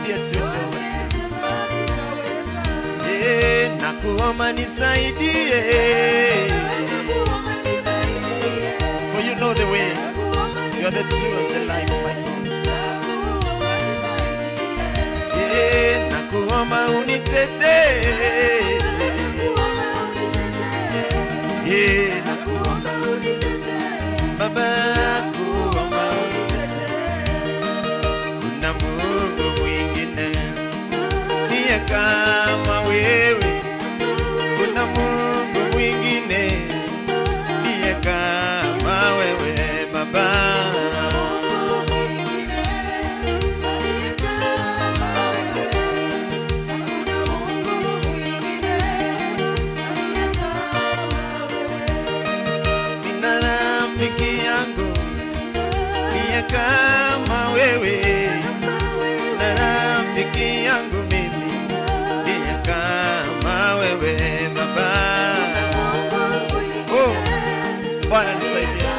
nisaidie tu Jehova. Eh, nakuomba nisaidie. For you know the way. You are the truth and the life, my God. Eh, nakuomba unitetee. Eh, nakuomba Baba, kuomba kuna Mungu mwingine ndiye kama wewe, kuna Mungu mwingine ndiye kama wewe Baba. Sina rafiki yangu ndiye kama wewe, na rafiki yangu mimi ndiye kama wewe Baba. Oh, Bwana nisaidie,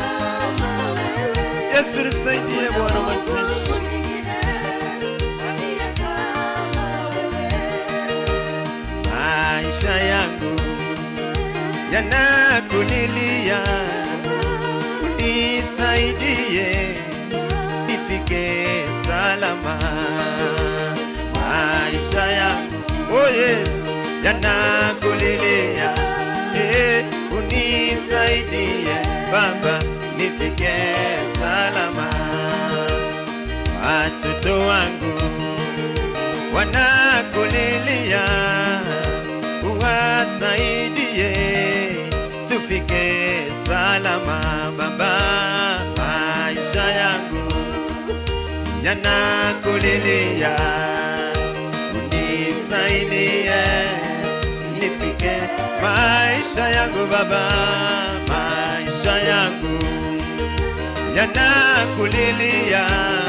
Yesu nisaidie, Bwana majeshi. Maisha yangu yanakulilia, unisaidie nifike salama. Maisha yangu oh yes, yanakulilia, eh, unisaidie Baba nifike salama. Watoto wangu wanakulilia, uwasaidie tufike salama Baba. Maisha yangu yanakulilia, unisaidie nifike maisha yangu Baba, maisha yangu yanakulilia,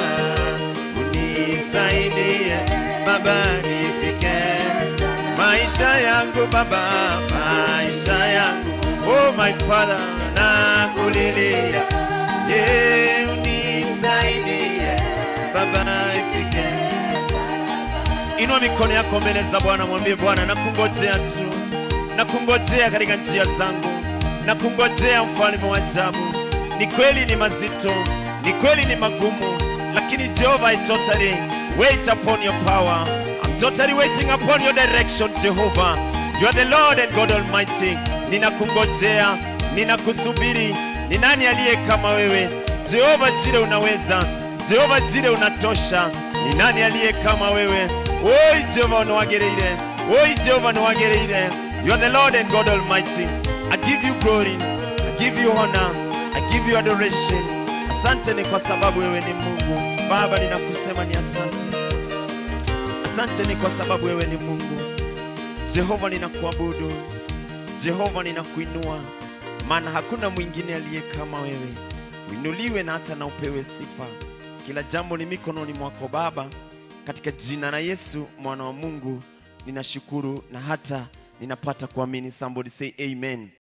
unisaidie Baba nifike maisha yangu Baba, maisha yangu oh my Father, nakulilia ye unisaidie Baba ifike. Inua mikono yako mbele za Bwana, mwambie Bwana, nakungojea tu, nakungojea katika njia zangu, nakungojea mfalme wa ajabu. Ni kweli ni mazito, ni kweli ni magumu, lakini Jehova, I totally wait upon your power. I'm totally waiting upon your direction, Jehovah. You are the Lord and God Almighty. Ninakungojea, ninakusubiri. Ni nani aliye kama wewe? Jehova Jire unaweza, Jehova Jire unatosha. Ni nani aliye kama wewe? Oi Jehova unawagereire, oi Jehova unawagereire. You are the Lord and God Almighty. I give you glory, I give you honor, I give you adoration. Asante ni kwa sababu wewe ni Mungu. Baba, ninakusema ni asante. Asante ni kwa sababu wewe ni Mungu. Jehova, ninakuabudu. Jehova, ninakuinua, maana hakuna mwingine aliye kama wewe. Uinuliwe na hata na upewe sifa. Kila jambo ni mikononi mwako Baba, katika jina la Yesu mwana wa Mungu ninashukuru na hata ninapata kuamini. Somebody say amen.